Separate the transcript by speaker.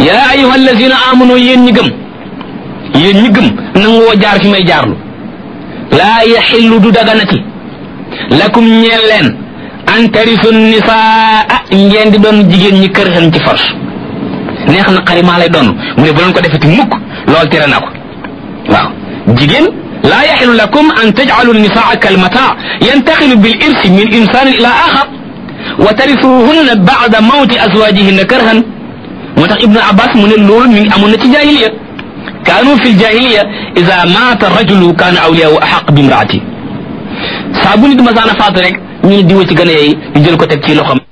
Speaker 1: yaa ayuha allazina amanu yéen ñi gëm yéen ñi gëm nangoo jaar fi may jaarlu laa yaxillu du daganati lakum ñeel leen an tarisu nisaa ngeen di doon jigéen ñi kër xen ci force neex na xari maa lay doon mu ne bu leen ko defeti mukk lool tere na ko waaw jigéen laa yaxilu lakum an tajcalu nisaa kalmataa yantaxilu bil irsi min insanin ila axar wa tarisuhunna bacda mawti azwajihinna karhan moo tax ibnu abbas mu ne loolu mi ngi amoon na ci jahiliya kaanu fi ljahiliya ida maata rajulu kaana awliyahu axaq bi imraati saa bu nit masaana faatu rek ñu ne diwa ci gën a yey ñu jël ko teg ci loxam